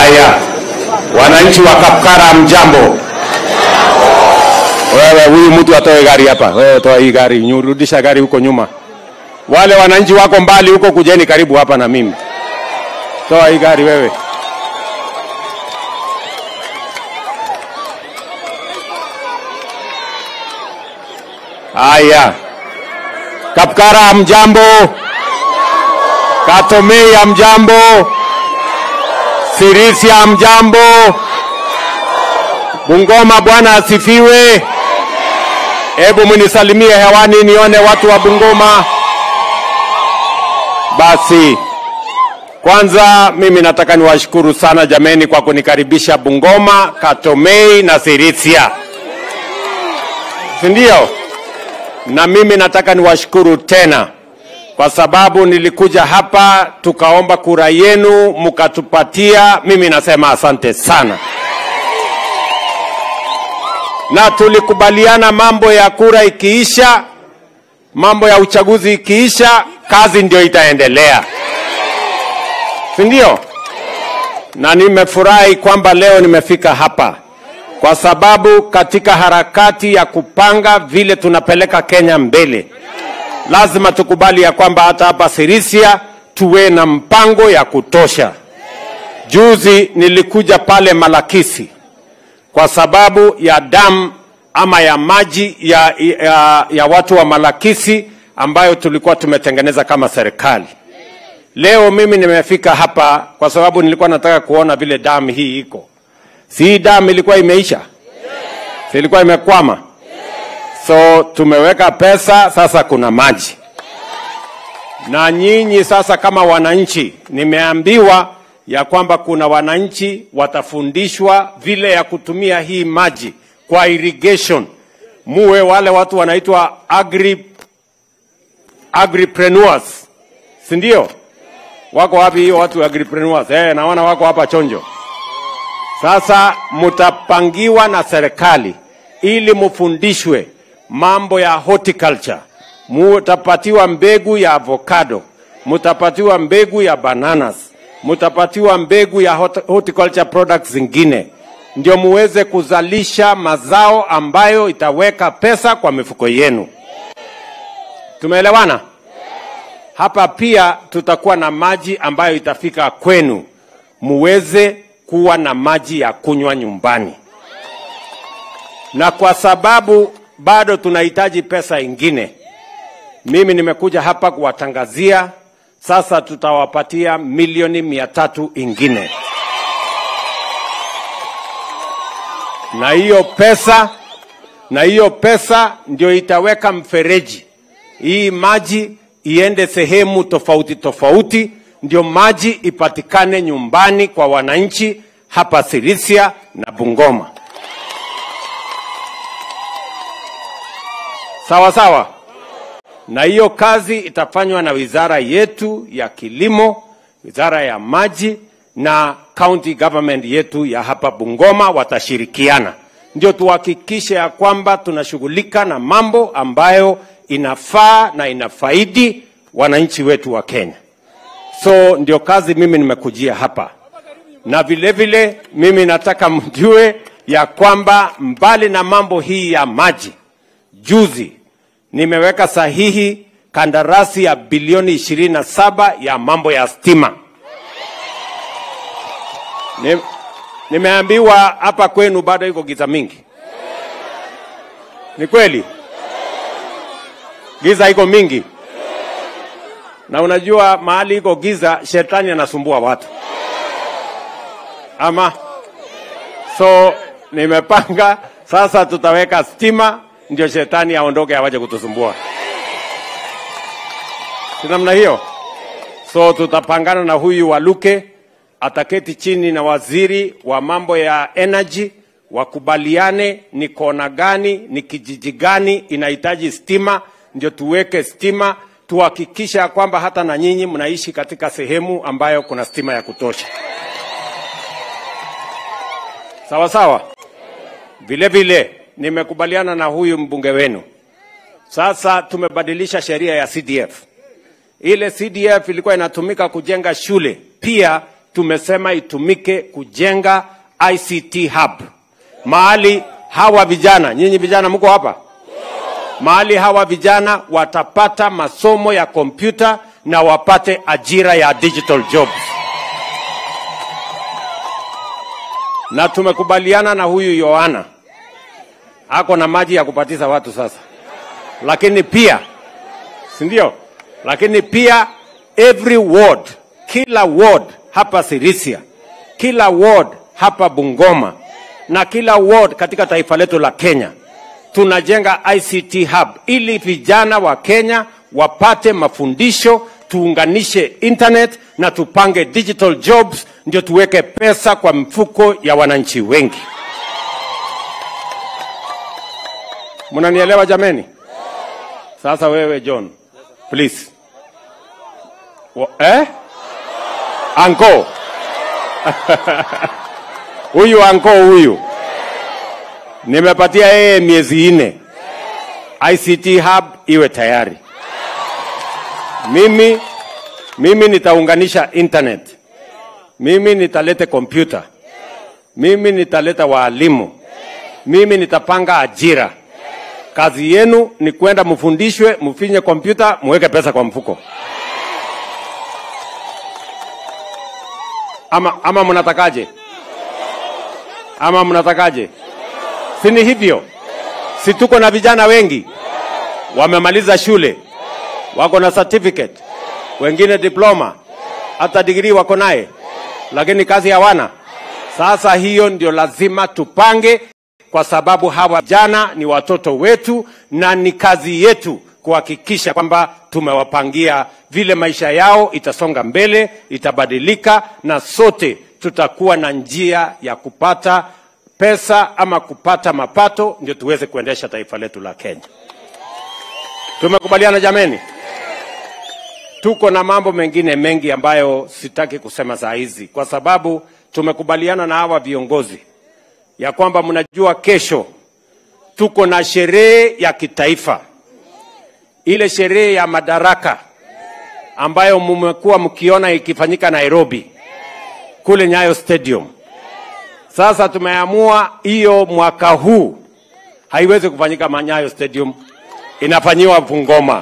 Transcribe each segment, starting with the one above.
Haya, wananchi wa Kapkara, mjambo. Wewe huyu mtu atoe gari hapa, wewe toa hii gari, nyurudisha gari huko nyuma. Wale wananchi wako mbali huko, kujeni karibu hapa na mimi. Toa hii gari wewe. Haya, Kapkara mjambo, Katomei mjambo, Sirisia mjambo, Bungoma bwana asifiwe. Hebu mnisalimie hewani nione watu wa Bungoma. Basi kwanza mimi nataka niwashukuru sana jameni kwa kunikaribisha Bungoma, Katomei na Sirisia, si ndio? Na mimi nataka niwashukuru tena kwa sababu nilikuja hapa tukaomba kura yenu mkatupatia. Mimi nasema asante sana, na tulikubaliana mambo ya kura ikiisha, mambo ya uchaguzi ikiisha, kazi ndio itaendelea, si ndio? Na nimefurahi kwamba leo nimefika hapa kwa sababu katika harakati ya kupanga vile tunapeleka Kenya mbele, lazima tukubali ya kwamba hata hapa Sirisia tuwe na mpango ya kutosha. Juzi nilikuja pale Malakisi kwa sababu ya damu ama ya maji ya, ya, ya watu wa Malakisi ambayo tulikuwa tumetengeneza kama serikali. Leo mimi nimefika hapa kwa sababu nilikuwa nataka kuona vile damu hii iko. Si hii damu ilikuwa imeisha? Si ilikuwa imekwama? So tumeweka pesa, sasa kuna maji. Na nyinyi sasa kama wananchi, nimeambiwa ya kwamba kuna wananchi watafundishwa vile ya kutumia hii maji kwa irrigation. Muwe wale watu wanaitwa agri agripreneurs, si ndio? Wako wapi hiyo watu agripreneurs? Eh, naona wako hapa chonjo. Sasa mtapangiwa na serikali ili mufundishwe mambo ya horticulture. Mutapatiwa mbegu ya avocado, mutapatiwa mbegu ya bananas, mutapatiwa mbegu ya hort- horticulture products zingine, ndio muweze kuzalisha mazao ambayo itaweka pesa kwa mifuko yenu. Tumeelewana? Hapa pia tutakuwa na maji ambayo itafika kwenu, muweze kuwa na maji ya kunywa nyumbani, na kwa sababu bado tunahitaji pesa ingine, mimi nimekuja hapa kuwatangazia sasa, tutawapatia milioni mia tatu ingine, na hiyo pesa na hiyo pesa ndio itaweka mfereji hii maji iende sehemu tofauti tofauti, ndio maji ipatikane nyumbani kwa wananchi hapa Sirisia na Bungoma. Sawa sawa, na hiyo kazi itafanywa na wizara yetu ya kilimo, wizara ya maji na county government yetu ya hapa Bungoma watashirikiana, ndio tuhakikishe ya kwamba tunashughulika na mambo ambayo inafaa na inafaidi wananchi wetu wa Kenya. So ndio kazi mimi nimekujia hapa, na vile vile mimi nataka mjue ya kwamba mbali na mambo hii ya maji, juzi nimeweka sahihi kandarasi ya bilioni ishirini na saba ya mambo ya stima. Ni, nimeambiwa hapa kwenu bado iko giza mingi. Ni kweli? Giza iko mingi, na unajua mahali iko giza, shetani anasumbua watu ama. So nimepanga sasa, tutaweka stima ndio shetani aondoke, awaje kutusumbua, si namna hiyo? So tutapangana na huyu Waluke, ataketi chini na waziri wa mambo ya energy, wakubaliane ni kona gani, ni kijiji gani inahitaji stima, ndio tuweke stima, tuhakikisha kwamba hata na nyinyi mnaishi katika sehemu ambayo kuna stima ya kutosha. Sawa sawa. Vile vile nimekubaliana na huyu mbunge wenu, sasa tumebadilisha sheria ya CDF. Ile CDF ilikuwa inatumika kujenga shule, pia tumesema itumike kujenga ICT hub mahali hawa vijana, nyinyi vijana mko hapa, mahali hawa vijana watapata masomo ya kompyuta na wapate ajira ya digital jobs. Na tumekubaliana na huyu Yohana ako na maji ya kupatiza watu sasa, lakini pia si ndio? Lakini pia every ward, kila ward hapa Sirisia, kila ward hapa Bungoma na kila ward katika taifa letu la Kenya tunajenga ICT hub ili vijana wa Kenya wapate mafundisho, tuunganishe internet na tupange digital jobs, ndio tuweke pesa kwa mfuko ya wananchi wengi. Mnanielewa jameni? Sasa wewe John, please. Wa, eh? Anko. huyu anko huyu nimepatia yeye miezi nne ICT hub iwe tayari. Mimi mimi nitaunganisha internet, mimi nitalete kompyuta, mimi nitaleta waalimu, mimi nitapanga ajira. Kazi yenu ni kwenda mfundishwe, mfinye kompyuta, muweke pesa kwa mfuko. Ama, ama mnatakaje? Ama mnatakaje? Si ni hivyo? Si tuko na vijana wengi wamemaliza shule, wako na certificate, wengine diploma, hata degree wako naye, lakini kazi hawana. Sasa hiyo ndio lazima tupange, kwa sababu hawa vijana ni watoto wetu na ni kazi yetu kuhakikisha kwamba tumewapangia vile maisha yao itasonga mbele, itabadilika, na sote tutakuwa na njia ya kupata pesa ama kupata mapato, ndio tuweze kuendesha taifa letu la Kenya. Tumekubaliana jameni? Tuko na mambo mengine mengi ambayo sitaki kusema saa hizi, kwa sababu tumekubaliana na hawa viongozi ya kwamba mnajua, kesho tuko na sherehe ya kitaifa, ile sherehe ya madaraka ambayo mmekuwa mkiona ikifanyika Nairobi kule Nyayo Stadium. Sasa tumeamua hiyo mwaka huu haiwezi kufanyika Manyayo Stadium, inafanyiwa Bungoma,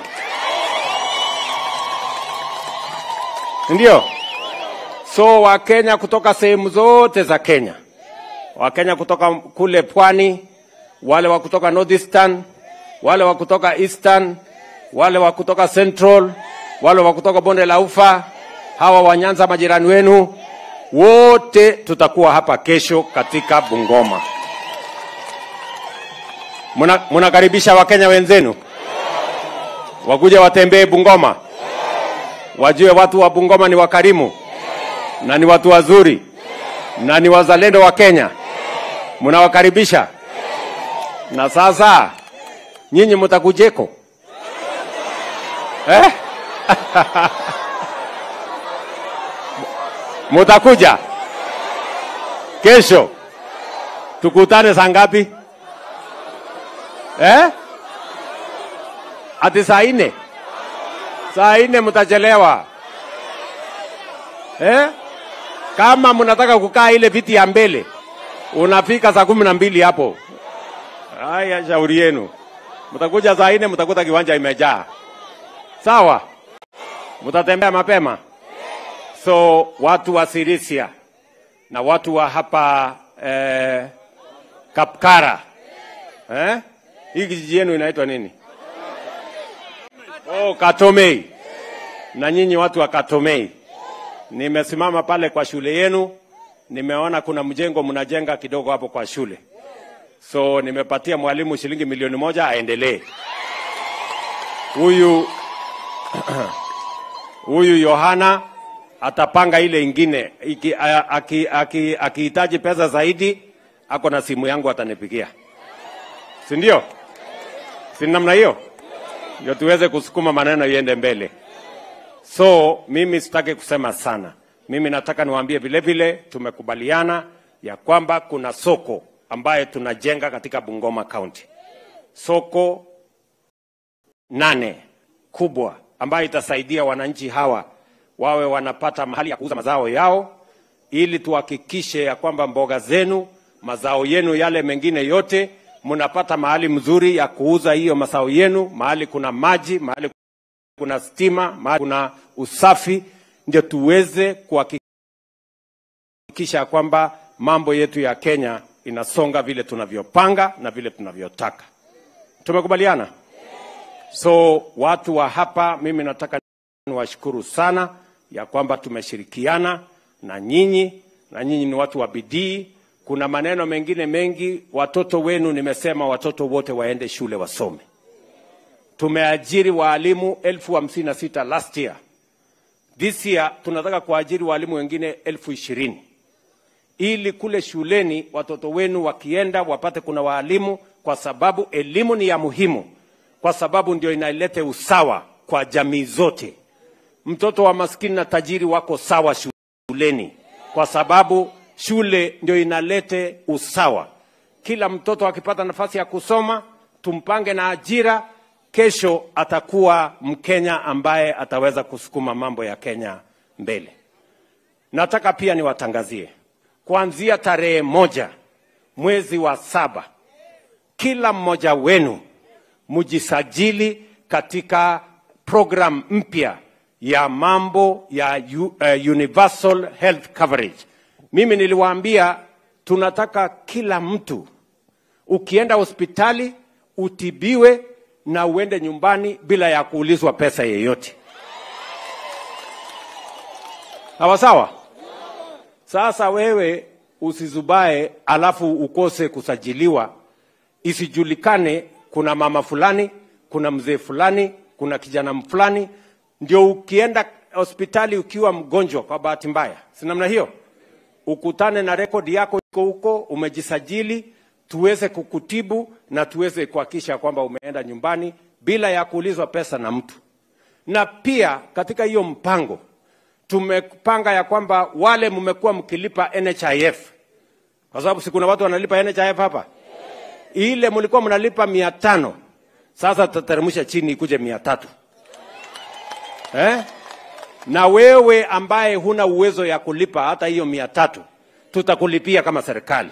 ndio. So Wakenya kutoka sehemu zote za Kenya, Wakenya kutoka kule pwani, wale wa kutoka Northeastern, wale wa kutoka Eastern, wale wa kutoka Central, wale wa kutoka bonde la Ufa, hawa wa Nyanza majirani wenu wote tutakuwa hapa kesho katika Bungoma. Muna- Munakaribisha Wakenya wenzenu wakuje watembee Bungoma, wajue watu wa Bungoma ni wakarimu na ni watu wazuri na ni wazalendo wa Kenya. Munawakaribisha na sasa nyinyi mutakujeko eh? Mutakuja kesho, tukutane saa ngapi eh? Ati saa nne? Saa nne mutachelewa eh? Kama mnataka kukaa ile viti ya mbele, unafika saa kumi na mbili hapo. Haya, shauri yenu. Mtakuja saa nne, mtakuta kiwanja imejaa. Sawa, mtatembea mapema. So watu wa Sirisia na watu wa hapa eh, Kapkara eh? Hii kijiji yenu inaitwa nini? Oh, Katomei. Na nyinyi watu wa Katomei, nimesimama pale kwa shule yenu, nimeona kuna mjengo mnajenga kidogo hapo kwa shule, so nimepatia mwalimu shilingi milioni moja aendelee. Huyu huyu Yohana atapanga ile ingine iki- a- aki- aki- akihitaji pesa zaidi, ako na simu yangu atanipigia, si ndio? Si namna hiyo ndio tuweze kusukuma maneno iende mbele. So mimi sitaki kusema sana, mimi nataka niwaambie vile vile tumekubaliana ya kwamba kuna soko ambaye tunajenga katika Bungoma County, soko nane kubwa ambayo itasaidia wananchi hawa wawe wanapata mahali ya kuuza mazao yao ili tuhakikishe ya kwamba mboga zenu, mazao yenu yale mengine yote mnapata mahali mzuri ya kuuza hiyo mazao yenu, mahali kuna maji, mahali kuna stima, mahali kuna usafi, ndio tuweze kuhakikisha kwamba mambo yetu ya Kenya inasonga vile tunavyopanga na vile tunavyotaka. Tumekubaliana? So watu wa hapa, mimi nataka niwashukuru sana ya kwamba tumeshirikiana na nyinyi, na nyinyi ni watu wa bidii. Kuna maneno mengine mengi, watoto wenu, nimesema watoto wote waende shule wasome. Tumeajiri waalimu elfu hamsini na sita last year. This year tunataka kuajiri waalimu wengine elfu ishirini ili kule shuleni watoto wenu wakienda wapate kuna waalimu, kwa sababu elimu ni ya muhimu, kwa sababu ndio inalete usawa kwa jamii zote. Mtoto wa maskini na tajiri wako sawa shuleni, kwa sababu shule ndio inalete usawa. Kila mtoto akipata nafasi ya kusoma, tumpange na ajira, kesho atakuwa Mkenya ambaye ataweza kusukuma mambo ya Kenya mbele. Nataka pia niwatangazie kuanzia tarehe moja mwezi wa saba, kila mmoja wenu mjisajili katika program mpya ya mambo ya u, uh, universal health coverage. Mimi niliwaambia tunataka kila mtu ukienda hospitali utibiwe na uende nyumbani bila ya kuulizwa pesa yeyote. Sawa sawa? Sasa wewe usizubae alafu ukose kusajiliwa, isijulikane kuna mama fulani, kuna mzee fulani, kuna kijana fulani, ndio ukienda hospitali ukiwa mgonjwa kwa bahati mbaya, si namna hiyo, ukutane na rekodi yako iko huko, umejisajili, tuweze kukutibu na tuweze kuhakikisha kwamba umeenda nyumbani bila ya kuulizwa pesa na mtu. Na pia katika hiyo mpango tumepanga ya kwamba wale mmekuwa mkilipa NHIF, kwa sababu si kuna watu wanalipa NHIF hapa, ile mlikuwa mnalipa mia tano sasa tutateremsha chini ikuje mia tatu eh? na wewe ambaye huna uwezo ya kulipa hata hiyo mia tatu tutakulipia kama serikali.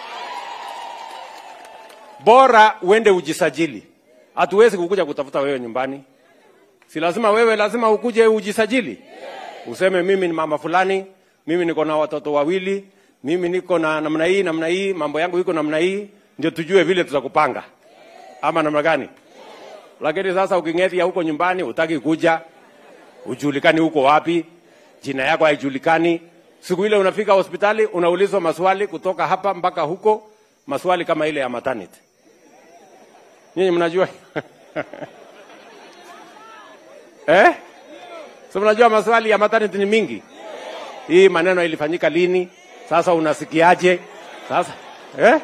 Bora uende ujisajili, hatuwezi kukuja kutafuta wewe nyumbani. Si lazima wewe, lazima ukuje ujisajili useme mimi ni mama fulani, mimi niko na watoto wawili, mimi niko na namna hii namna hii, mambo yangu iko namna hii, ndio tujue vile tutakupanga ama namna gani. Lakini sasa uking'ethia huko nyumbani, utaki kuja, ujulikani huko wapi, jina yako haijulikani. Siku ile unafika hospitali unaulizwa maswali kutoka hapa mpaka huko, maswali kama ile ya maternity. Nyinyi mnajua eh? So mnajua maswali ya maternity ni mingi. Hii maneno ilifanyika lini? Sasa unasikiaje? Sasa eh?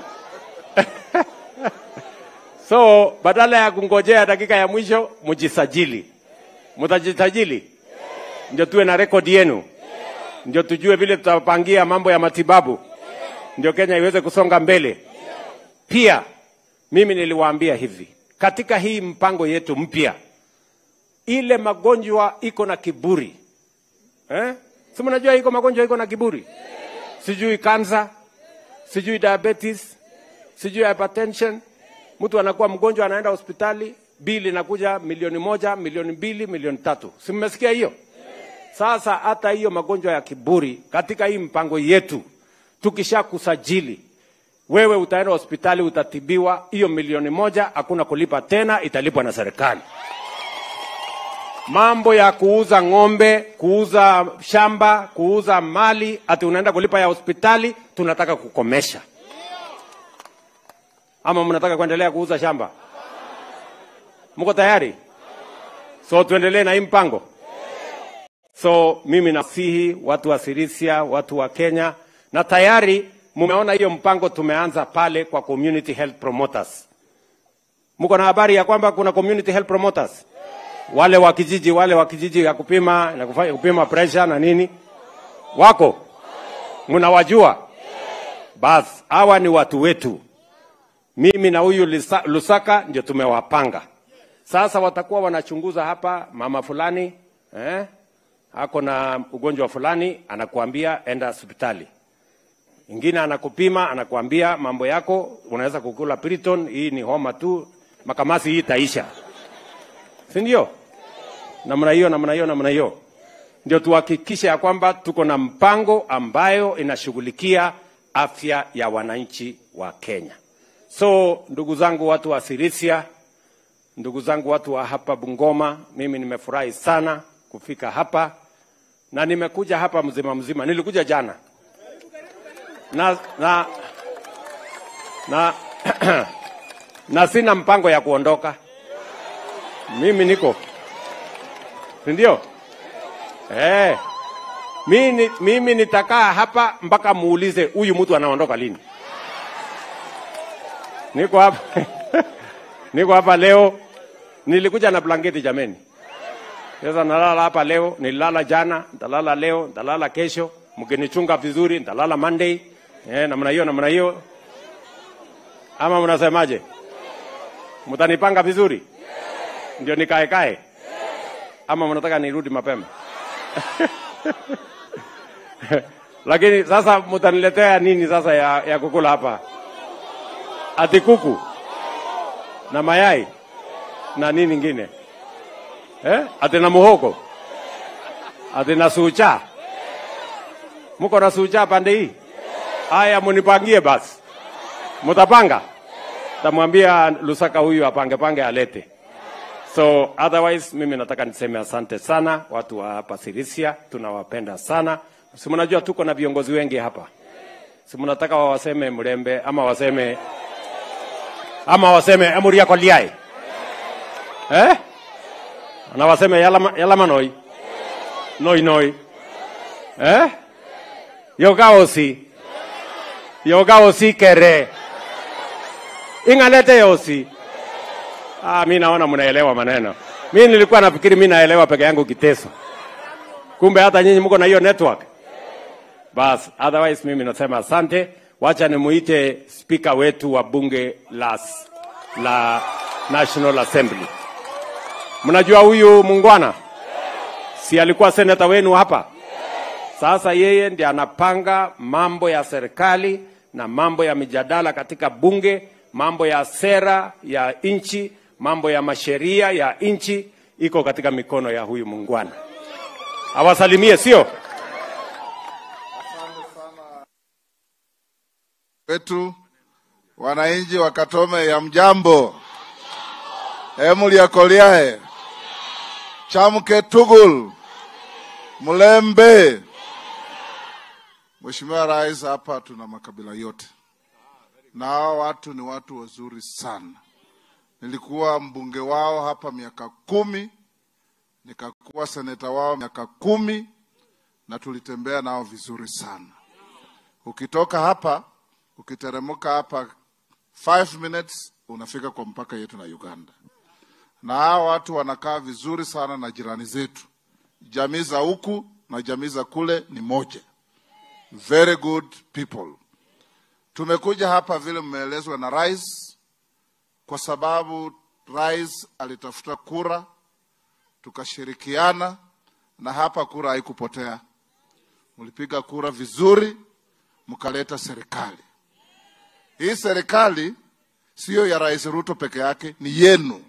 so badala ya kungojea dakika ya mwisho, mjisajili. Mtajisajili ndio tuwe na rekodi yenu, ndio tujue vile tutapangia mambo ya matibabu, ndio Kenya iweze kusonga mbele. Pia mimi niliwaambia hivi katika hii mpango yetu mpya ile magonjwa iko na kiburi eh? si mnajua iko magonjwa iko na kiburi sijui kansa sijui diabetes sijui hypertension mtu anakuwa mgonjwa anaenda hospitali bili inakuja milioni moja milioni mbili milioni tatu si mmesikia hiyo sasa hata hiyo magonjwa ya kiburi katika hii mpango yetu tukisha kusajili wewe utaenda hospitali utatibiwa hiyo milioni moja hakuna kulipa tena italipwa na serikali mambo ya kuuza ng'ombe, kuuza shamba, kuuza mali, ati unaenda kulipa ya hospitali, tunataka kukomesha. Ama mnataka kuendelea kuuza shamba? Mko tayari? So tuendelee na hii mpango. So mimi nasihi watu wa Sirisia, watu wa Kenya, na tayari mumeona hiyo mpango tumeanza pale kwa community health promoters. Mko na habari ya kwamba kuna community health promoters? wale wa kijiji wale wa kijiji ya kupima na kufanya kupima pressure na nini wako mnawajua basi hawa ni watu wetu mimi na huyu Lisa- lusaka ndio tumewapanga sasa watakuwa wanachunguza hapa mama fulani eh? ako na ugonjwa fulani, anakuambia enda hospitali. Ingine anakupima, anakuambia mambo yako, unaweza kukula Piriton, hii ni homa tu, makamasi hii itaisha, si ndio? Namna hiyo, namna hiyo, namna hiyo, ndio tuhakikishe ya kwamba tuko na mpango ambayo inashughulikia afya ya wananchi wa Kenya. So ndugu zangu watu wa Sirisia, ndugu zangu watu wa hapa Bungoma, mimi nimefurahi sana kufika hapa na nimekuja hapa mzima mzima. Nilikuja jana na na na, na sina mpango ya kuondoka. Mimi niko si ndio? Eh, mimi, mimi nitakaa hapa mpaka muulize huyu mtu anaondoka lini. Niko hapa niko hapa leo, nilikuja na blanketi jameni. Sasa nalala hapa leo, nililala jana, nitalala leo, nitalala kesho. Mkinichunga vizuri, nitalala Monday. Eh, namna hiyo namna hiyo. Ama mnasemaje? Mtanipanga vizuri? Ndio nikae kae? Ama mnataka nirudi mapema? Lakini sasa mtaniletea nini sasa ya, ya kukula hapa? Ati kuku na mayai na nini ingine eh? Ati na muhogo ati na sucha. Muko na sucha pande hii? Haya, munipangie basi. Mutapanga? Tamwambia Lusaka huyu apange pange alete. So otherwise mimi nataka niseme asante sana watu wa hapa Sirisia, tunawapenda sana. Si mnajua tuko na viongozi wengi hapa, si mnataka wawaseme Mlembe ama waseme ama waseme Emuria Koliai eh? na waseme Yalama, Yalama Noi Noi Noi eh? Yogaosi Yogaosi kere ingalete yosi Ah, mi naona mnaelewa maneno. Mi nilikuwa nafikiri mi naelewa peke yangu Kiteso, kumbe hata nyinyi mko na hiyo network. Bas, otherwise mimi nasema asante. Wacha nimuite spika wetu wa bunge la, la National Assembly. Mnajua huyu mungwana si alikuwa seneta wenu hapa? Sasa yeye ndiye anapanga mambo ya serikali na mambo ya mijadala katika bunge, mambo ya sera ya nchi mambo ya masheria ya nchi iko katika mikono ya huyu mungwana. Awasalimie, sio wetu wananchi wa Katome ya mjambo, emuliakoliae chamke tugul mlembe. Mheshimiwa Rais, hapa tuna makabila yote na hawa watu ni watu wazuri sana. Nilikuwa mbunge wao hapa miaka kumi, nikakuwa seneta wao miaka kumi, na tulitembea nao vizuri sana. Ukitoka hapa ukiteremka hapa 5 minutes unafika kwa mpaka yetu na Uganda, na hawa watu wanakaa vizuri sana na jirani zetu. Jamii za huku na jamii za kule ni moja, very good people. Tumekuja hapa vile mmeelezwa na rais kwa sababu rais alitafuta kura, tukashirikiana na hapa kura haikupotea. Mlipiga kura vizuri, mkaleta serikali. Hii serikali siyo ya Rais Ruto peke yake, ni yenu.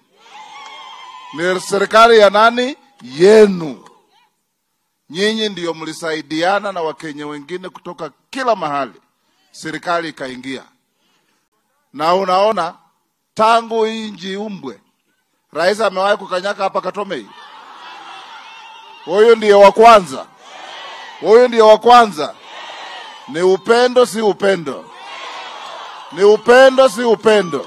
Ni serikali ya nani? Yenu. Nyinyi ndiyo mlisaidiana na Wakenya wengine kutoka kila mahali, serikali ikaingia, na unaona tangu hii nchi umbwe, rais amewahi kukanyaka hapa Katome hii? Huyu ndiyo wa kwanza, huyu ndiyo wa kwanza. Ni upendo, si upendo? Ni upendo, si upendo?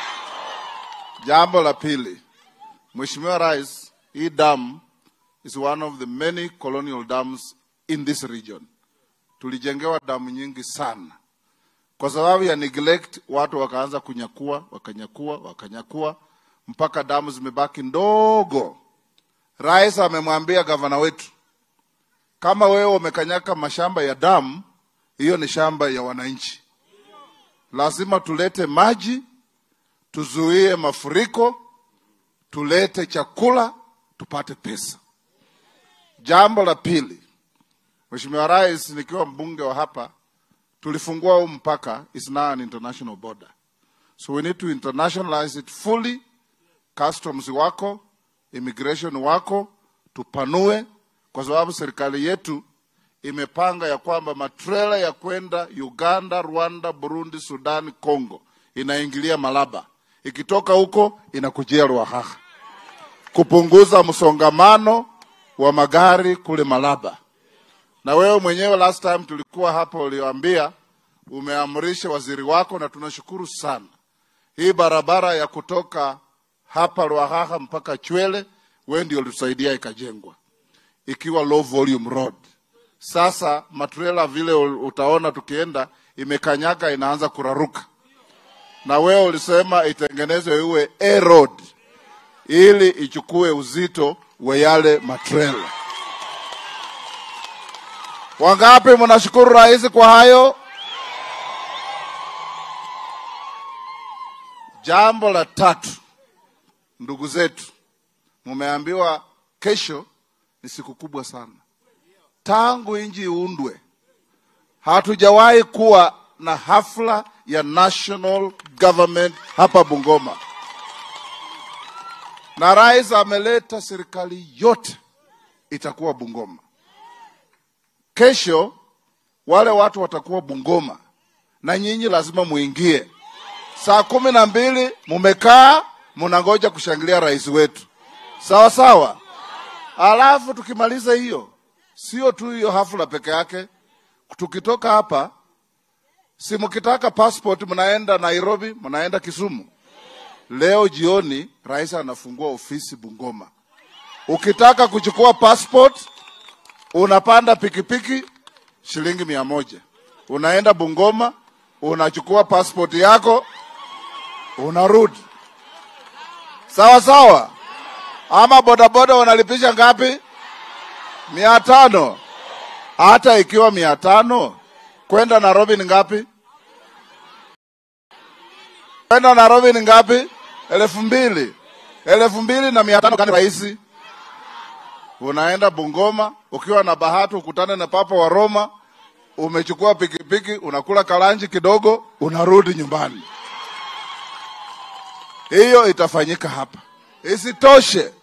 Jambo la pili, Mheshimiwa Rais, hii dam is one of the many colonial dams in this region. Tulijengewa damu nyingi sana kwa sababu ya neglect, watu wakaanza kunyakua, wakanyakua, wakanyakua mpaka damu zimebaki ndogo. Rais amemwambia gavana wetu, kama wewe umekanyaka mashamba ya damu, hiyo ni shamba ya wananchi, lazima tulete maji, tuzuie mafuriko, tulete chakula, tupate pesa. Jambo la pili, Mheshimiwa Rais, nikiwa mbunge wa hapa, tulifungua huu mpaka, is now an international border, so we need to internationalize it fully. Customs wako, immigration wako, tupanue, kwa sababu serikali yetu imepanga ya kwamba matrela ya kwenda Uganda, Rwanda, Burundi, Sudan, Congo inaingilia Malaba, ikitoka huko inakujia Ruahaha, kupunguza msongamano wa magari kule Malaba. Na wewe mwenyewe last time tulikuwa hapa, ulioambia umeamrisha waziri wako, na tunashukuru sana. Hii barabara ya kutoka hapa Ruahaha mpaka Chwele, wewe ndio ulitusaidia ikajengwa, ikiwa low volume road. Sasa matrela vile utaona tukienda imekanyaga, inaanza kuraruka, na wewe ulisema itengenezwe iwe A road ili ichukue uzito wa yale matrela. Wangapi mnashukuru rais kwa hayo? Jambo la tatu, ndugu zetu, mumeambiwa kesho ni siku kubwa sana. Tangu nchi iundwe, hatujawahi kuwa na hafla ya national government hapa Bungoma, na rais ameleta serikali yote itakuwa Bungoma. Kesho wale watu watakuwa Bungoma na nyinyi lazima muingie saa kumi na mbili. Mumekaa munangoja kushangilia rais wetu, sawa sawa. Alafu tukimaliza hiyo, sio tu hiyo hafla peke yake. Tukitoka hapa, si mkitaka passport mnaenda Nairobi, mnaenda Kisumu. Leo jioni rais anafungua ofisi Bungoma. Ukitaka kuchukua passport unapanda pikipiki shilingi mia moja unaenda Bungoma, unachukua passport yako, unarudi. Sawa sawa. Ama bodaboda wanalipisha ngapi? mia tano. Hata ikiwa mia tano, kwenda Nairobi ni ngapi? Kwenda Nairobi ni ngapi? elfu mbili. elfu mbili na mia tano kani rahisi unaenda Bungoma, ukiwa na bahati ukutane na papa wa Roma, umechukua pikipiki, unakula kalanji kidogo, unarudi nyumbani. Hiyo itafanyika hapa. Isitoshe,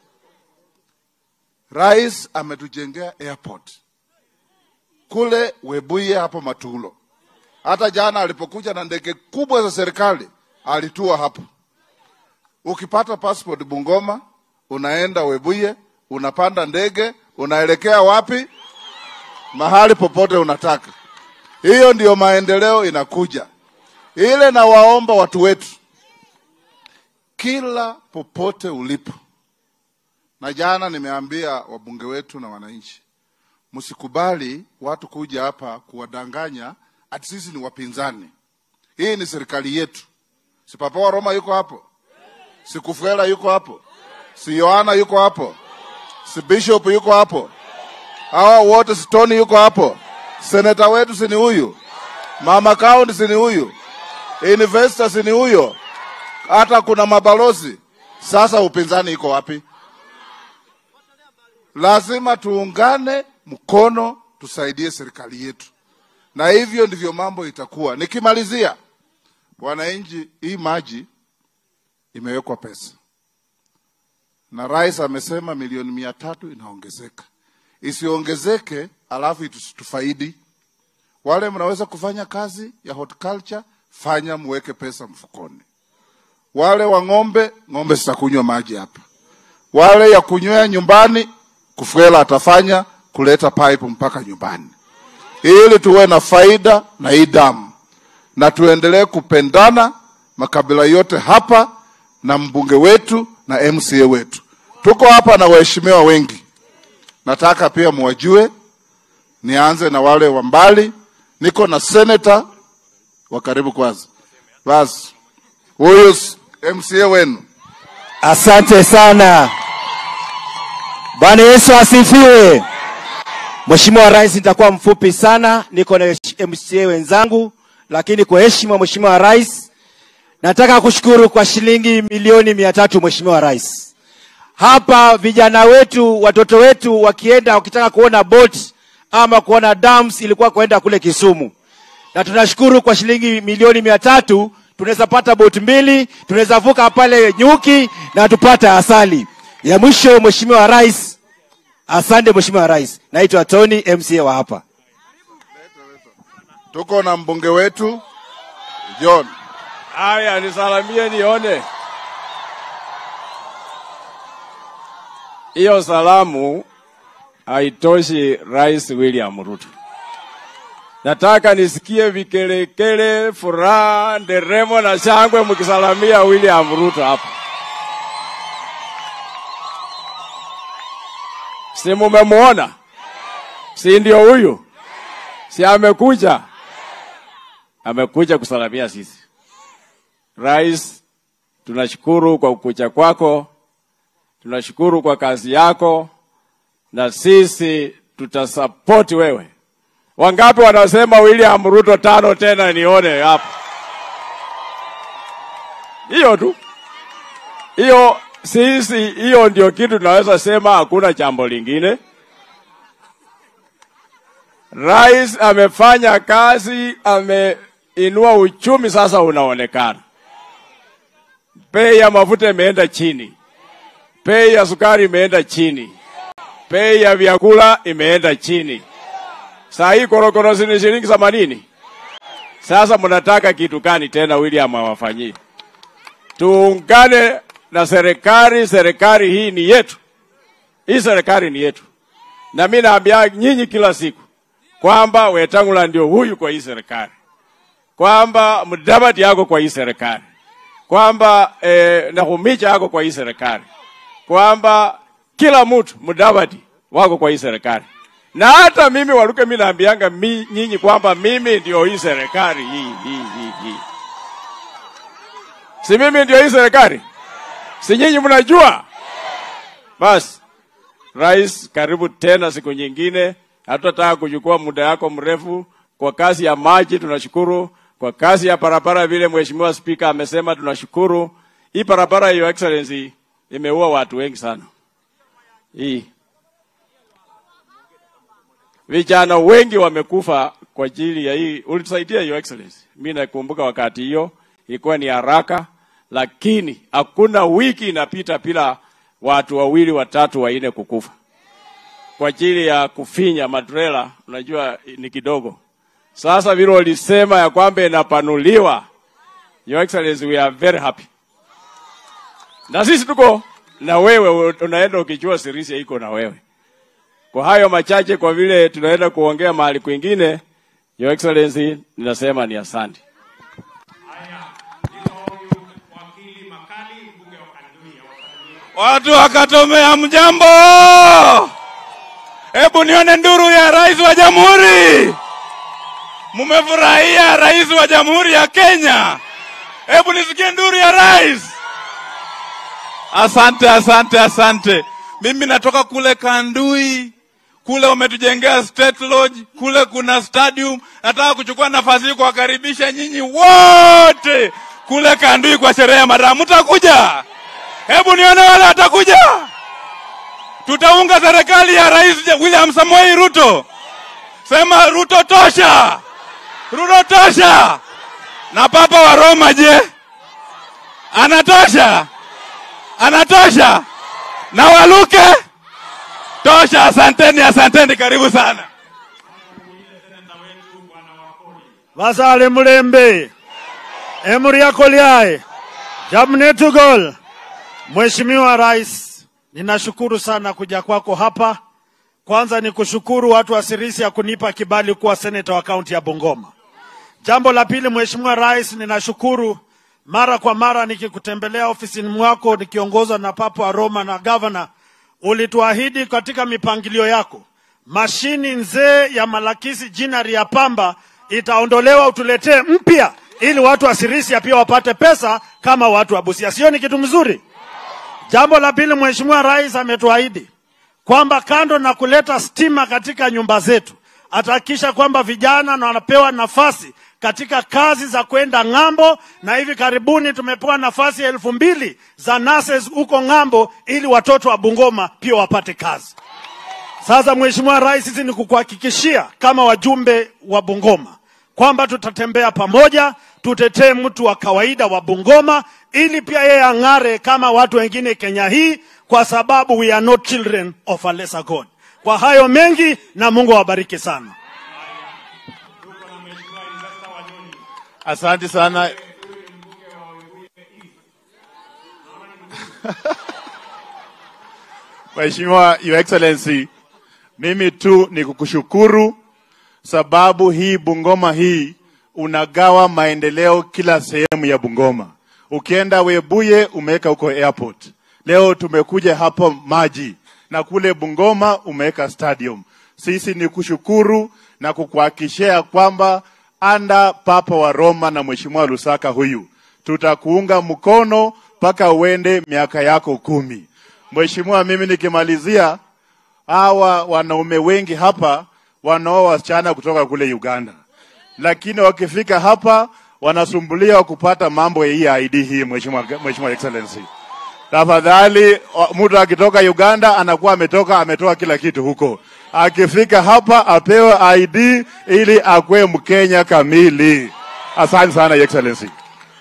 rais ametujengea airport kule Webuye hapo Matulo. Hata jana alipokuja na ndege kubwa za serikali alitua hapo. Ukipata passport Bungoma, unaenda Webuye, unapanda ndege unaelekea wapi? Mahali popote unataka. Hiyo ndiyo maendeleo inakuja. Ile nawaomba watu wetu, kila popote ulipo, na jana nimeambia wabunge wetu na wananchi, msikubali watu kuja hapa kuwadanganya ati sisi ni wapinzani. Hii ni serikali yetu. Si Papa wa Roma yuko hapo, si Kufwela yuko hapo, si Yohana yuko hapo si bishop yuko hapo, hawa wote si Tony yuko hapo, seneta wetu si ni huyu, mama county si ni huyu, investor si ni huyo, hata kuna mabalozi. Sasa upinzani iko wapi? Lazima tuungane mkono, tusaidie serikali yetu, na hivyo ndivyo mambo itakuwa. Nikimalizia, wananchi, hii maji imewekwa pesa na rais amesema milioni mia tatu inaongezeka, isiongezeke alafu itufaidi. Wale mnaweza kufanya kazi ya horticulture, fanya muweke pesa mfukoni. Wale wa ng'ombe, ng'ombe zitakunywa maji hapa. Wale ya kunywea nyumbani, Kufwela atafanya kuleta pipe mpaka nyumbani, ili tuwe na faida na hii damu, na tuendelee kupendana makabila yote hapa na mbunge wetu na MCA wetu. Tuko hapa na waheshimiwa wengi, nataka pia muwajue. Nianze na wale wa mbali, niko na seneta wa karibu kwanza. Basi huyu MCA wenu. Asante sana. Bwana Yesu asifiwe. Mheshimiwa Rais, nitakuwa mfupi sana, niko na MCA wenzangu, lakini kwa heshima Mheshimiwa Rais, nataka kushukuru kwa shilingi milioni mia tatu Mheshimiwa Rais. hapa vijana wetu watoto wetu wakienda wakitaka kuona boat ama kuona dams ilikuwa kuenda kule Kisumu, na tunashukuru kwa shilingi milioni mia tatu tunaweza pata boat mbili, tunaweza vuka pale Nyuki na tupate asali. Ya mwisho, Mheshimiwa Rais, asante Mheshimiwa Rais. Naitwa Tony MCA wa hapa. Tuko na mbunge wetu John. Haya, nisalamie nione. Hiyo salamu haitoshi Rais William Ruto. Nataka nisikie vikelekele, furaha, nderemo na shangwe mkisalamia William Ruto hapa. Si mumemuona? Si ndio huyu? Si amekuja? Amekuja kusalamia sisi. Rais, tunashukuru kwa kukucha kwako, tunashukuru kwa kazi yako, na sisi tutasapoti wewe. Wangapi wanasema William Ruto tano tena nione hapa? Hiyo tu, hiyo sisi, hiyo ndio kitu tunaweza sema, hakuna jambo lingine. Rais amefanya kazi, ameinua uchumi, sasa unaonekana. Bei ya mafuta imeenda chini, bei ya sukari imeenda chini, bei ya vyakula imeenda chini. Saa hii korokoro ni shilingi themanini. Sasa mnataka kitu gani tena William awafanyie? Tuungane na serikali, serikali hii ni yetu, hii serikali ni yetu, na mimi naambia nyinyi kila siku kwamba Wetangula ndio huyu kwa hii serikali, kwamba Mudavadi yako kwa hii serikali, kwamba eh, Nakhumicha yako kwa hii serikali, kwamba kila mtu Mudavadi wako kwa hii serikali, na hata mimi Waluke, mimi naambianga mi, nyinyi kwamba mimi ndio hii serikali hii, hii, hii, hii. Si mimi ndio hii serikali? Si nyinyi mnajua? Basi Rais, karibu tena siku nyingine. Hatutataka kuchukua muda yako mrefu. Kwa kazi ya maji tunashukuru, kwa kazi ya barabara vile Mheshimiwa Spika amesema tunashukuru. Hii barabara, Your Excellency, imeua watu wengi sana. Hii vijana wengi wamekufa kwa ajili ya hii. Ulitusaidia Your Excellency, mimi nakumbuka wakati hiyo ilikuwa ni haraka, lakini hakuna wiki inapita bila watu wawili watatu wanne kukufa kwa ajili ya kufinya matrela. Unajua ni kidogo. Sasa vile walisema ya kwamba inapanuliwa, Your Excellency, we are very happy, na sisi tuko na wewe, unaenda ukijua Sirisia iko na wewe. Kwa hayo machache, kwa vile tunaenda kuongea mahali kwingine, Your Excellency, ninasema ni asante. Watu wakatomea mjambo, hebu nione nduru ya rais wa jamhuri. Mumefurahia rais wa jamhuri ya Kenya? Hebu nisikie nduru ya rais. Asante, asante, asante. Mimi natoka kule Kandui, kule wametujengea State Lodge, kule kuna stadium. Nataka kuchukua nafasi hii kuwakaribisha nyinyi wote kule Kandui kwa sherehe ya madamu. Mtakuja? Hebu nione wale watakuja. Tutaunga serikali ya Rais William Samoei Ruto. Sema Ruto tosha, Ruto tosha. Na Papa wa Roma je, anatosha? Anatosha? Na Waluke tosha. Asanteni, asanteni, karibu sana. Vasale Mulembe, Emuri yako liae, Jamnetugol. Mheshimiwa Rais, ninashukuru sana kuja kwako hapa. Kwanza ni kushukuru watu wa Sirisia kunipa kibali kuwa seneta wa kaunti ya Bungoma. Jambo la pili, Mheshimiwa Rais, ninashukuru mara kwa mara nikikutembelea ofisini mwako nikiongozwa na Papa wa Roma na gavana, ulituahidi katika mipangilio yako mashini nzee ya Malakisi jinari ya pamba itaondolewa, utuletee mpya ili watu wa Sirisia pia wapate pesa kama watu wa Busia. Sio ni kitu mzuri? Jambo la pili, Mheshimiwa Rais ametuahidi kwamba kando na kuleta stima katika nyumba zetu, atahakikisha kwamba vijana na wanapewa nafasi katika kazi za kwenda ng'ambo, na hivi karibuni tumepewa nafasi elfu mbili za nurses huko ng'ambo, ili watoto wa Bungoma pia wapate kazi. Sasa Mheshimiwa Rais, sisi ni kukuhakikishia kama wajumbe wa Bungoma kwamba tutatembea pamoja, tutetee mtu wa kawaida wa Bungoma ili pia yeye ang'are kama watu wengine Kenya hii, kwa sababu we are not children of a lesser God. Kwa hayo mengi, na Mungu awabariki sana. Asante sana. Mheshimiwa Your Excellency, mimi tu ni kukushukuru sababu hii Bungoma hii unagawa maendeleo kila sehemu ya Bungoma. Ukienda Webuye umeweka huko airport. Leo tumekuja hapo maji na kule Bungoma umeweka stadium. Sisi ni kushukuru na kukuhakikishia kwamba anda Papa wa Roma na Mheshimiwa Lusaka huyu tutakuunga mkono mpaka uende miaka yako kumi. Mheshimiwa, mimi nikimalizia, hawa wanaume wengi hapa wanaoa wasichana kutoka kule Uganda, lakini wakifika hapa wanasumbuliwa kupata mambo ya hii ID hii. Mheshimiwa, Mheshimiwa Excellency, tafadhali, wa- mtu akitoka Uganda anakuwa ametoka ametoa kila kitu huko, akifika hapa apewe ID ili akuwe Mkenya kamili. Asante sana Your Excellency.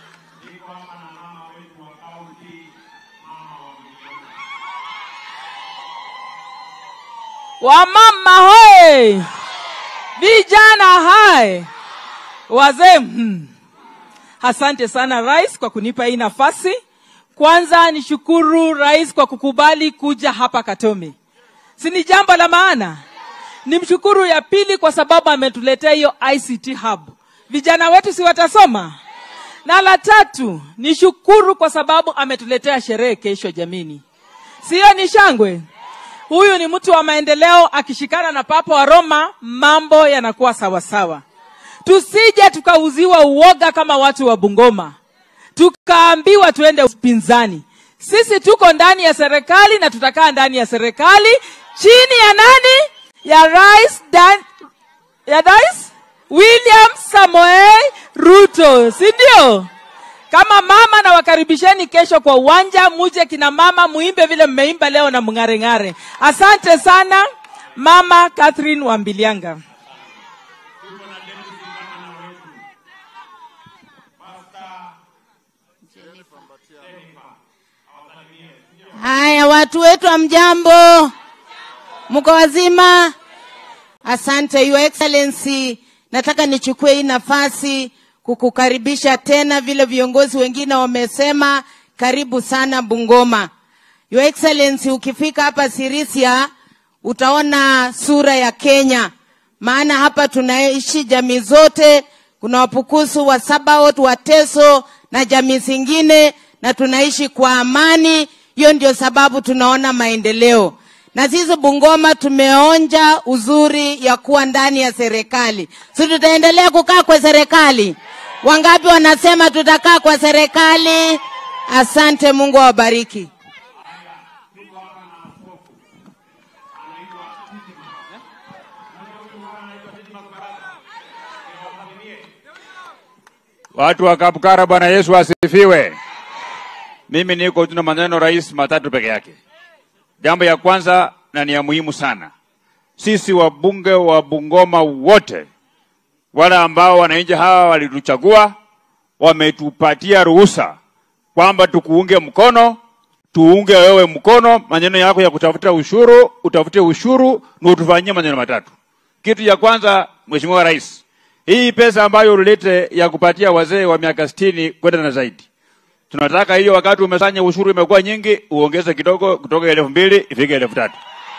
Wamama hoe, vijana hai, wazee hmm. Asante sana rais kwa kunipa hii nafasi. Kwanza nishukuru rais kwa kukubali kuja hapa Katome, si ni jambo la maana. Nimshukuru ya pili kwa sababu ametuletea hiyo ICT hub, vijana wetu si watasoma. Na la tatu nishukuru kwa sababu ametuletea sherehe kesho, jamini, siyo ni shangwe huyu ni mtu wa maendeleo akishikana na papa wa roma mambo yanakuwa sawasawa tusije tukauziwa uoga kama watu wa bungoma tukaambiwa tuende upinzani sisi tuko ndani ya serikali na tutakaa ndani ya serikali chini ya nani ya rais Dan, ya rais william samoei ruto si ndio kama mama na wakaribisheni kesho kwa uwanja muje kina mama muimbe vile mmeimba leo na mng'areng'are asante sana mama catherine wambilianga Haya, watu wetu wa mjambo, mko wazima? Asante Your Excellency, nataka nichukue hii nafasi kukukaribisha tena, vile viongozi wengine wamesema. Karibu sana Bungoma. Your Excellency, ukifika hapa Sirisia utaona sura ya Kenya, maana hapa tunaishi jamii zote. Kuna Wapukusu, wa Sabaot, Wateso na jamii zingine, na tunaishi kwa amani. Hiyo ndio sababu tunaona maendeleo, na sisi Bungoma tumeonja uzuri ya kuwa ndani ya serikali. Si tutaendelea kukaa kwa serikali? Wangapi wanasema tutakaa kwa serikali? Asante, Mungu awabariki. Watu wa Kapukara, Bwana Yesu asifiwe. Mimi niko tuna maneno rais matatu peke yake. Jambo ya kwanza na ni ya muhimu sana, sisi wabunge wa Bungoma wote wale ambao wananchi hawa walituchagua wametupatia ruhusa kwamba tukuunge mkono, tuunge wewe mkono. Maneno yako ya kutafuta ushuru, utafute ushuru na utufanyie maneno matatu. Kitu ya kwanza, Mheshimiwa Rais, hii pesa ambayo ulilete ya kupatia wazee wa miaka sitini kwenda na zaidi, tunataka hiyo, wakati umesanya ushuru imekuwa nyingi, uongeze kidogo kutoka elfu mbili ifike elfu tatu.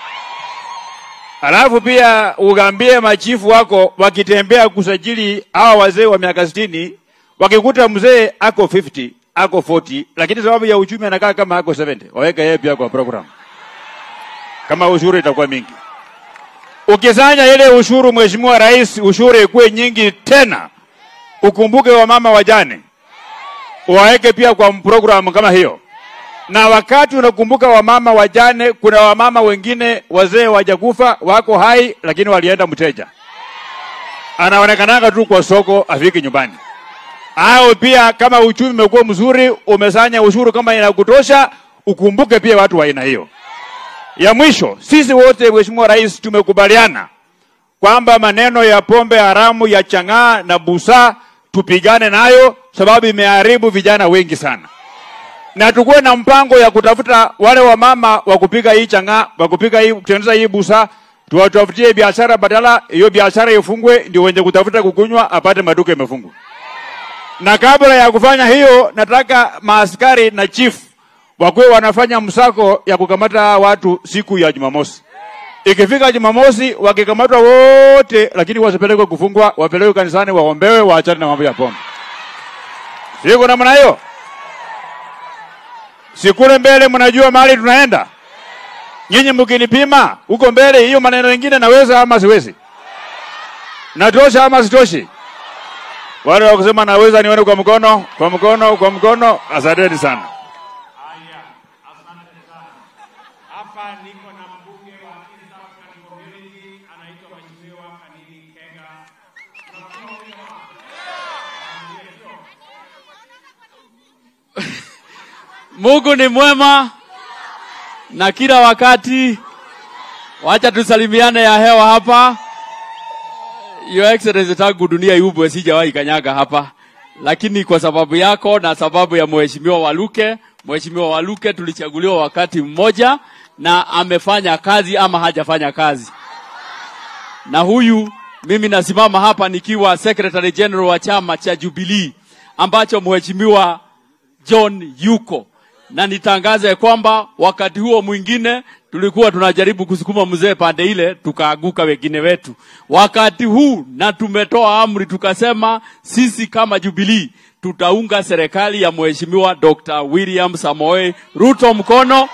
Alafu pia ugaambie machifu wako wakitembea kusajili hawa wazee wa miaka sitini, wakikuta mzee ako 50 ako 40, lakini sababu ya uchumi anakaa kama ako 70, waweke yeye pia kwa program, kama ushuru itakuwa mingi. Ukisanya ile ushuru, Mheshimiwa Rais, ushuru ikuwe nyingi tena, ukumbuke wamama wajane, waweke pia kwa program kama hiyo na wakati unakumbuka wamama wajane, kuna wamama wengine wazee wajakufa wako hai, lakini walienda mteja. anaonekananga tu kwa soko, afiki nyumbani. Au pia kama uchumi umekuwa mzuri, umesanya ushuru kama inakutosha, ukumbuke pia watu wa aina hiyo. Ya mwisho, sisi wote Mheshimiwa Rais tumekubaliana kwamba maneno ya pombe haramu ya chang'aa na busaa tupigane nayo, sababu imeharibu vijana wengi sana, na tukuwe na mpango ya kutafuta wale wamama wa kupiga hii chang'aa, wa kupiga hii kutengeneza hii busaa, tuwatafutie biashara, badala hiyo biashara ifungwe, ndio wenye kutafuta kukunywa apate maduka imefungwa. Na kabla ya kufanya hiyo, nataka maaskari na chief wakuwe wanafanya msako ya kukamata watu siku ya Jumamosi. Ikifika Jumamosi wakikamatwa wote, lakini wasipelekwe kufungwa, wapelekwe kanisani, waombewe, waachane na mambo ya pombe. Siko namna hiyo. Sikule mbele, mnajua mahali tunaenda. Nyinyi mkinipima huko mbele, hiyo maneno mengine naweza ama siwezi? Natosha ama sitoshi? Wale wa kusema naweza nione kwa mkono, kwa mkono, kwa mkono. Asanteni sana. Hapa niko na mbunge wa East African Community anaitwa Mheshimiwa Kanini Kega. Mungu ni mwema na kila wakati. Wacha tusalimiane ya hewa hapa. Your Excellency, tangu dunia iubwe sijawahi kanyaga hapa, lakini kwa sababu yako na sababu ya Mheshimiwa Waluke, Mheshimiwa Waluke tulichaguliwa wakati mmoja na amefanya kazi ama hajafanya kazi. Na huyu mimi nasimama hapa nikiwa Secretary General wa chama cha Jubilee ambacho Mheshimiwa John yuko na nitangaze kwamba wakati huo mwingine tulikuwa tunajaribu kusukuma mzee pande ile, tukaaguka wengine wetu. Wakati huu na tumetoa amri tukasema, sisi kama Jubilee tutaunga serikali ya Mheshimiwa Dr. William Samoei Ruto mkono,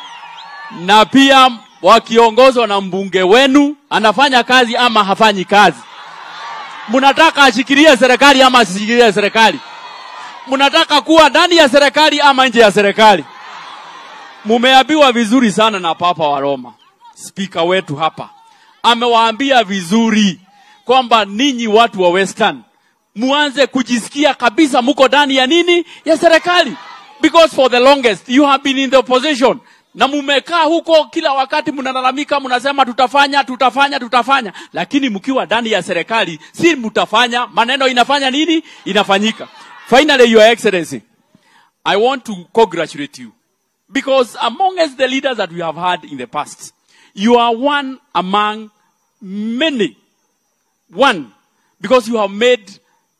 na pia wakiongozwa na mbunge wenu, anafanya kazi ama hafanyi kazi? Mnataka ashikilie serikali ama asishikilie serikali? mnataka kuwa ndani ya serikali ama nje ya serikali? Mumeambiwa vizuri sana na Papa wa Roma, spika wetu hapa amewaambia vizuri kwamba ninyi watu wa Western muanze kujisikia kabisa muko ndani ya nini ya serikali, because for the longest you have been in the opposition na mumekaa huko kila wakati mnalalamika, mnasema tutafanya tutafanya tutafanya, lakini mkiwa ndani ya serikali si mtafanya, maneno inafanya nini, inafanyika. Finally, Your Excellency, I want to congratulate you because amongst the leaders that we have had in the past, you are one among many. One, because you have made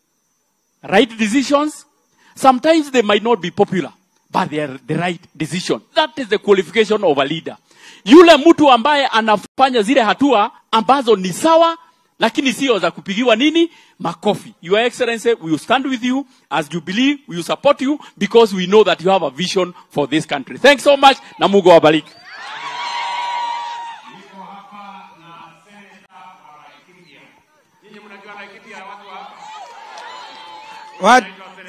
right decisions. Sometimes they might not be popular, but they are the right decision. That is the qualification of a leader. Yule mtu ambaye anafanya zile hatua ambazo ni sawa lakini sio za kupigiwa nini makofi. Your Excellency, we will stand with you as Jubilee, we will support you because we know that you have a vision for this country. Thanks so much na Mungu awabariki. Wat,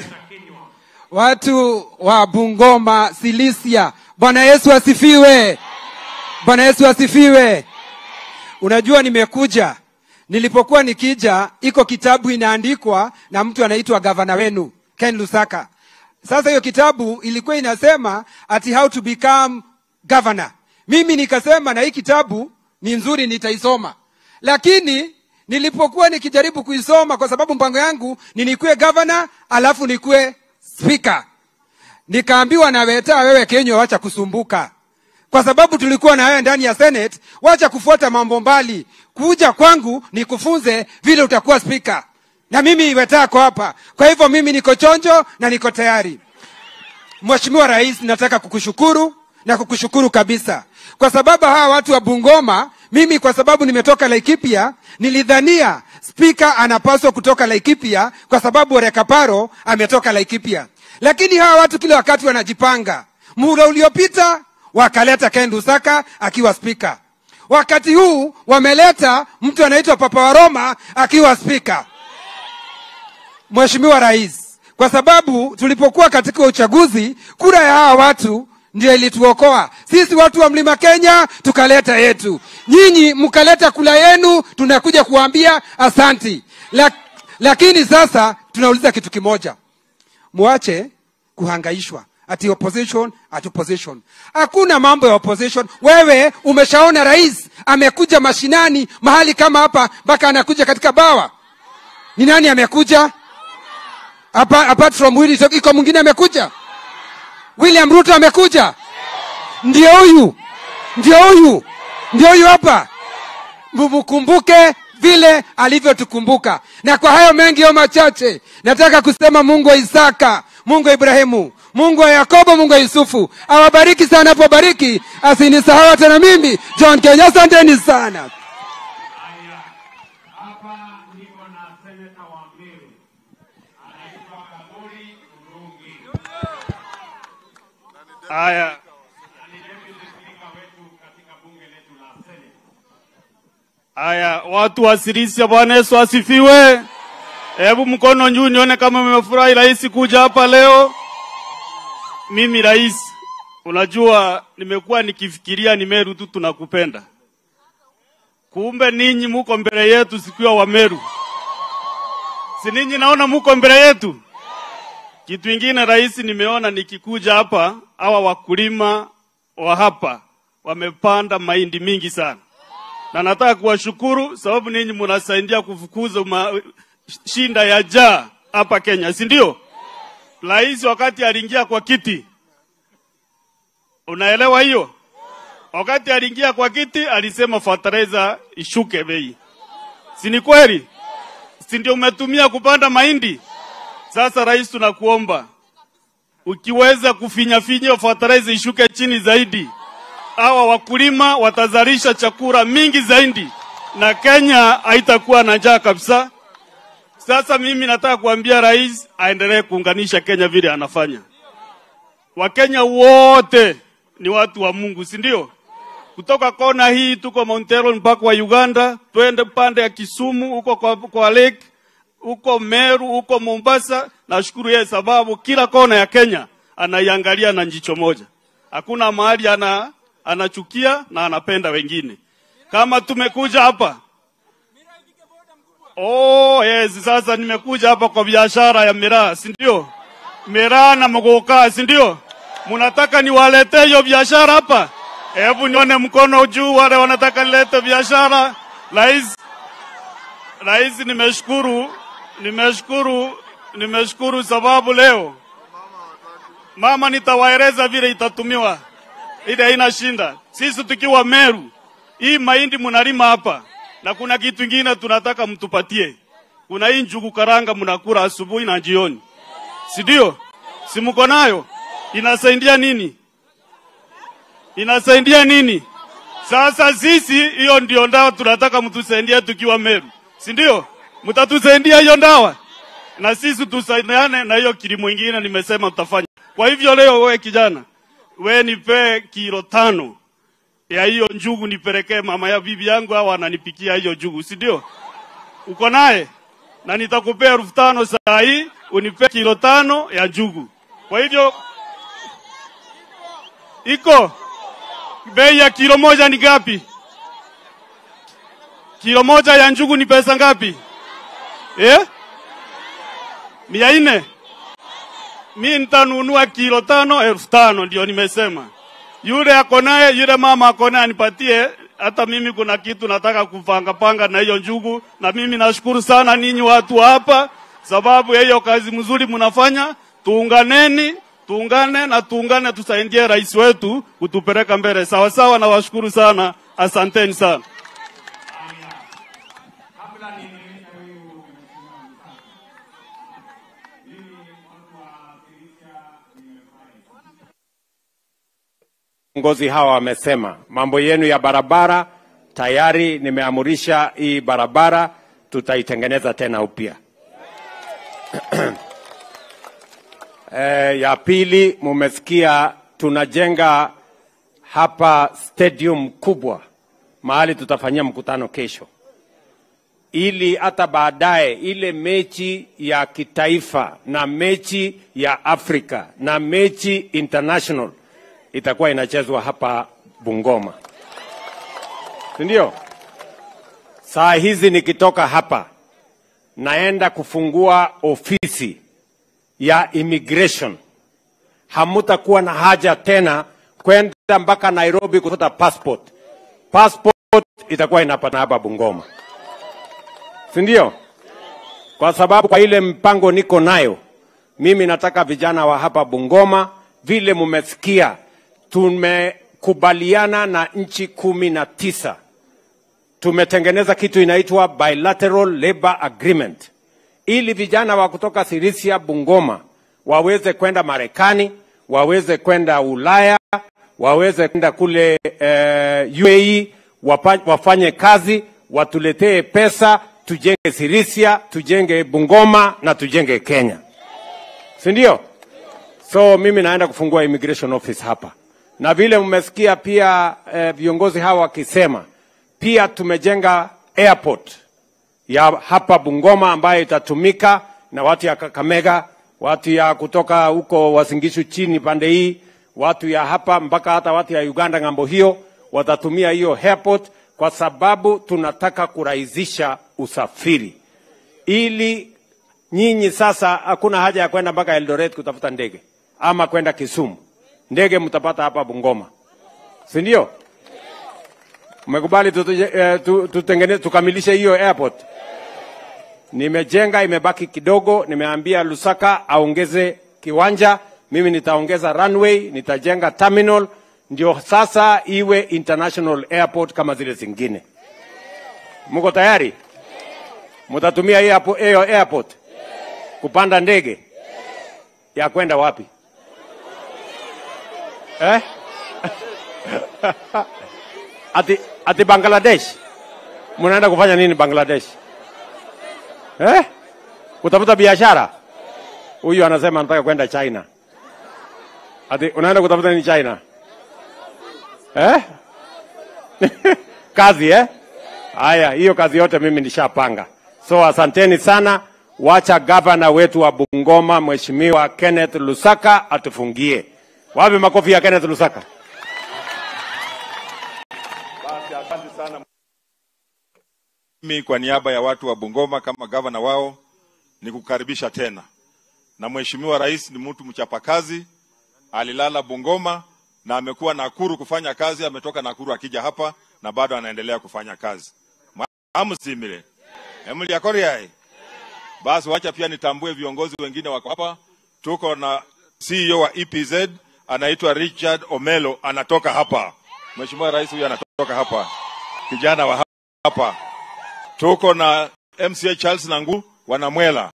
watu wa Bungoma, Silisia, Bwana Yesu asifiwe. Bwana Yesu asifiwe. Unajua nimekuja nilipokuwa nikija, iko kitabu inaandikwa na mtu anaitwa gavana wenu Ken Lusaka. Sasa hiyo kitabu ilikuwa inasema ati how to become governor. Mimi nikasema na hii kitabu ni nzuri, nitaisoma, lakini nilipokuwa nikijaribu kuisoma, kwa sababu mpango yangu ni nikuwe governor alafu nikuwe speaker, nikaambiwa na Weta, wewe Kenywa, wacha kusumbuka kwa sababu tulikuwa na wewe ndani ya Senate, wacha kufuata mambo mbali, kuja kwangu nikufunze vile utakuwa spika, na mimi Wetako hapa. Kwa hivyo mimi niko chonjo na niko tayari. Mheshimiwa Rais, nataka kukushukuru na kukushukuru kabisa, kwa sababu hawa watu wa Bungoma, mimi kwa sababu nimetoka Laikipia, nilidhania spika anapaswa kutoka Laikipia kwa sababu Orekaparo ametoka Laikipia, lakini hawa watu kila wakati wanajipanga. Muda uliopita wakaleta Ken Lusaka akiwa spika. Wakati huu wameleta mtu anaitwa Papa wa Roma akiwa spika. Mheshimiwa Rais, kwa sababu tulipokuwa katika uchaguzi, kura ya hawa watu ndio ilituokoa sisi watu wa mlima Kenya, tukaleta yetu. Nyinyi mkaleta kula yenu, tunakuja kuambia asanti. Lak, lakini sasa tunauliza kitu kimoja mwache kuhangaishwa ati opposition ati opposition hakuna mambo ya opposition wewe umeshaona rais amekuja mashinani mahali kama hapa mpaka anakuja katika bawa ni nani amekuja Apa, apart from Willy, iko mwingine amekuja william ruto amekuja ndio huyu ndio huyu ndio huyu hapa mumkumbuke vile alivyotukumbuka na kwa hayo mengi yo machache nataka kusema mungu wa isaka mungu wa ibrahimu mungu wa yakobo mungu wa yusufu awabariki sana apobariki asinisahau hata na mimi john kenya asanteni sana Haya, haya, watu wa Sirisia, Bwana Yesu asifiwe. Hebu mkono juu nione kama mmefurahi rais kuja hapa leo. Mimi rais, unajua nimekuwa nikifikiria ni Meru tu tunakupenda, kumbe ninyi muko mbele yetu sikiwa wa Meru, si ninyi naona muko mbele yetu. Kitu ingine rais, nimeona nikikuja hapa, hawa wakulima wa hapa wamepanda mahindi mingi sana, na nataka kuwashukuru sababu ninyi mnasaidia kufukuza ma, shinda ya jaa hapa Kenya, si ndio? Rais wakati aliingia kwa kiti, unaelewa hiyo? Wakati aliingia kwa kiti alisema fertilizer ishuke bei, si ni kweli? Si ndio umetumia kupanda mahindi? Sasa rais, tunakuomba ukiweza kufinyafinya fertilizer ishuke chini zaidi, hawa wakulima watazalisha chakula mingi zaidi na Kenya haitakuwa na njaa kabisa. Sasa mimi nataka kuambia rais aendelee kuunganisha Kenya vile anafanya. Wakenya wote ni watu wa Mungu, si ndio? Kutoka kona hii tuko Mount Elgon mpaka wa Uganda, twende pande ya Kisumu huko kwa, kwa lake huko Meru, huko Mombasa. Nashukuru yeye sababu kila kona ya Kenya anaiangalia na jicho moja. Hakuna mahali ana anachukia na anapenda wengine. Kama tumekuja hapa Oh, yes, sasa nimekuja hapa kwa biashara ya miraa, si ndio? Miraa na mgoka, si ndio? Mnataka niwaletee hiyo biashara hapa? Hebu nione mkono juu wale wanataka nilete biashara. Rais, Rais, nimeshukuru, nimeshukuru, nimeshukuru sababu leo mama, nitawaeleza vile itatumiwa, ile haina shinda. Sisi tukiwa Meru, hii mahindi mnalima hapa na kuna kitu kingine tunataka mtupatie. Kuna hii njugu karanga mnakula asubuhi na jioni, si ndio? Si mko nayo? Inasaidia nini? Inasaidia nini? Sasa sisi hiyo ndio ndawa tunataka mtusaidie tukiwa Meru, si ndio? Mtatusaidia hiyo ndawa na sisi tusaidiane na hiyo kilimo ingine nimesema tutafanya. Kwa hivyo leo, wewe kijana, we nipe kilo tano ya hiyo njugu nipelekee mama ya bibi yangu, au ananipikia hiyo njugu, si ndio? Uko naye na nitakupea elfu tano saa hii unipe kilo tano ya njugu. Kwa hivyo iko bei ya kilo moja ni ngapi? Kilo moja ya njugu ni pesa ngapi? Eh? mia nne. Mi nitanunua kilo tano elfu tano ndio nimesema yule ako naye, yule mama ako naye anipatie. Hata mimi kuna kitu nataka kupanga panga na hiyo njugu, na mimi nashukuru sana ninyi watu wa hapa, sababu ya hiyo kazi mzuri mnafanya. Tuunganeni, tuungane na tuungane, tusaidie rais wetu kutupeleka mbele sawa sawa. Nawashukuru sana, asanteni sana. Viongozi hawa wamesema mambo yenu ya barabara tayari nimeamurisha hii barabara tutaitengeneza tena upya. E, ya pili mumesikia tunajenga hapa stadium kubwa mahali tutafanyia mkutano kesho, ili hata baadaye ile mechi ya kitaifa na mechi ya Afrika na mechi international itakuwa inachezwa hapa Bungoma, si ndio? Saa hizi nikitoka hapa naenda kufungua ofisi ya immigration. Hamutakuwa na haja tena kwenda mpaka Nairobi kutafuta passport. Passport itakuwa inapata hapa Bungoma, si ndio? Kwa sababu kwa ile mpango niko nayo mimi, nataka vijana wa hapa Bungoma, vile mumesikia, tumekubaliana na nchi kumi na tisa tumetengeneza kitu inaitwa bilateral labor agreement ili vijana wa kutoka Sirisia, Bungoma waweze kwenda Marekani, waweze kwenda Ulaya, waweze kwenda kule eh, UAE wapa, wafanye kazi, watuletee pesa, tujenge Sirisia, tujenge Bungoma na tujenge Kenya, si ndio? So mimi naenda kufungua immigration office hapa, na vile mmesikia pia eh, viongozi hawa wakisema pia tumejenga airport ya hapa Bungoma ambayo itatumika na watu ya Kakamega, watu ya kutoka huko Wasingishu chini pande hii, watu ya hapa mpaka hata watu ya Uganda ng'ambo hiyo watatumia hiyo airport, kwa sababu tunataka kurahisisha usafiri ili nyinyi sasa hakuna haja ya kwenda mpaka Eldoret kutafuta ndege ama kwenda Kisumu. Ndege mtapata hapa Bungoma, si ndio? Umekubali tutuje- eh, tu- tutengeneze tukamilishe hiyo airport. Nimejenga, imebaki kidogo. Nimeambia Lusaka aongeze kiwanja, mimi nitaongeza runway, nitajenga terminal, ndio sasa iwe international airport kama zile zingine. Mko tayari? Mtatumia hiyo hapo- hiyo airport kupanda ndege ya kwenda wapi eh? ati, ati Bangladesh mnaenda kufanya nini Bangladesh eh? Kutafuta biashara? Huyu anasema anataka kwenda China. Ati unaenda kutafuta nini China eh? kazi eh? Haya, hiyo kazi yote mimi nishapanga. So asanteni sana, wacha gavana wetu wa Bungoma Mheshimiwa Kenneth Lusaka atufungie. Wapi makofi ya Kenneth Lusaka? Basi asante sana. Mimi kwa niaba ya watu wa Bungoma kama gavana wao ni kukaribisha tena, na Mheshimiwa Rais ni mtu mchapakazi, alilala Bungoma na amekuwa Nakuru kufanya kazi, ametoka Nakuru akija hapa na bado anaendelea kufanya kazi. Amusimile emuli yakoriai. Basi wacha pia nitambue viongozi wengine wako hapa. Tuko na CEO wa EPZ anaitwa Richard Omelo, anatoka hapa. Mheshimiwa Rais huyu anatoka hapa, kijana wa hapa. Tuko na MCA Charles Nangu wanamwela.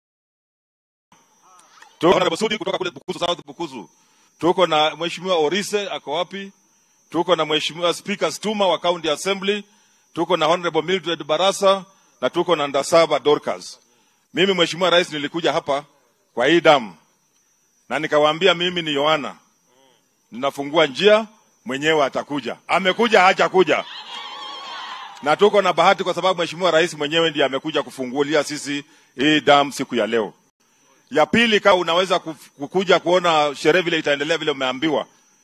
Tuko na Bosudi kutoka kule Bukusu South Bukusu. Tuko na Mheshimiwa Orise ako wapi? Tuko na Mheshimiwa Speaker Stuma wa County Assembly. Tuko na Honorable Mildred Barasa na tuko na Ndasaba Dorcas. Mimi Mheshimiwa Rais nilikuja hapa kwa hii damu na nikawaambia mimi ni Yohana, ninafungua njia, mwenyewe atakuja. Amekuja, hajakuja na tuko na bahati kwa sababu Mheshimiwa Rais mwenyewe ndiye amekuja kufungulia sisi hii damu siku ya leo. Ya pili, kama unaweza kuf- kukuja kuona sherehe vile itaendelea vile umeambiwa,